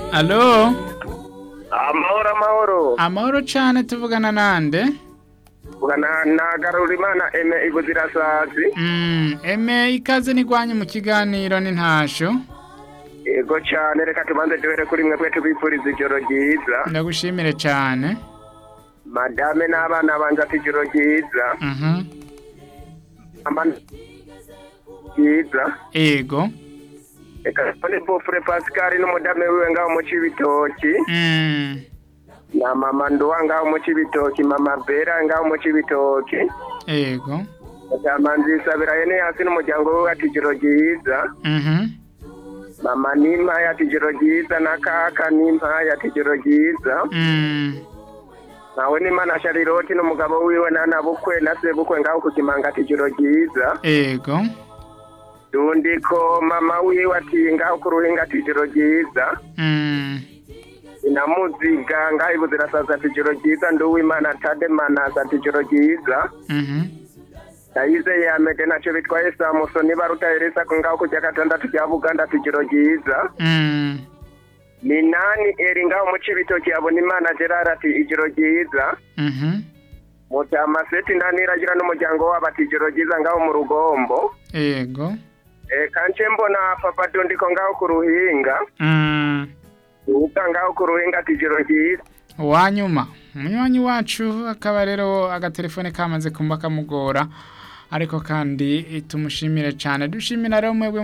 alo amahoro amahoro amahoro cane tuvugana nande ugana na garurimana eme ibuzirasazi Mm, eme ikaze nigwanye mu kiganiro n'intasho yego cyane reka tubanze duhere kuri mwebwe tubifuriza ijoro ryiza ndagushimire cane madame n'abana banje ati ijoro ryiza Mhm. Ama- ryiza ego reka mbone bofure pascal n'umudame wiwe ngaho mu cibitoki Mm, na mama nduwa ngaho mu cibitoki mama bera ngaho mu cibitoki ego mutama nzisabira yene hasi n'umuryango wiwe ati ijoro ryiza Mhm. mama n'impaye ati ijoro ryiza na kaka n'impaye ati ijoro ryiza Mm, nawe n'imana shariroti n'umugabo wiwe na bukwe na sebukwe ngaho ku kimanga ati ijoro ryiza ego dundiko mama wiwe ati ngaho ku ruhinga ati ijoro ryiza Mm, inamuziga ngaho ibuzirasaza ati ijoro ryiza nduwimana tademanasa ati ijoro ryiza mhm. yayize yamede naco bitwaye samusoni barutahereza ko ngaho kujya gatandatu rya buganda ati ijoro ryiza Mm, minani eri ngaho mu cibitoki yabona imana gerard ati ijoro ryiza mhm. mutamaseti ntaniragira n'umuryango wabo ati ijoro ryiza ngaho mu rugombo ego Eh, kanje mbona papa dundiko ngaho ku ruhinga Mm, uga ngaho ku ruhinga ati ijoro ryiza uwanyuma umunywanyi wacu akaba rero agatelefone kamaze kumba kamugora ariko kandi tumushimire cane dushimira rero mwebwe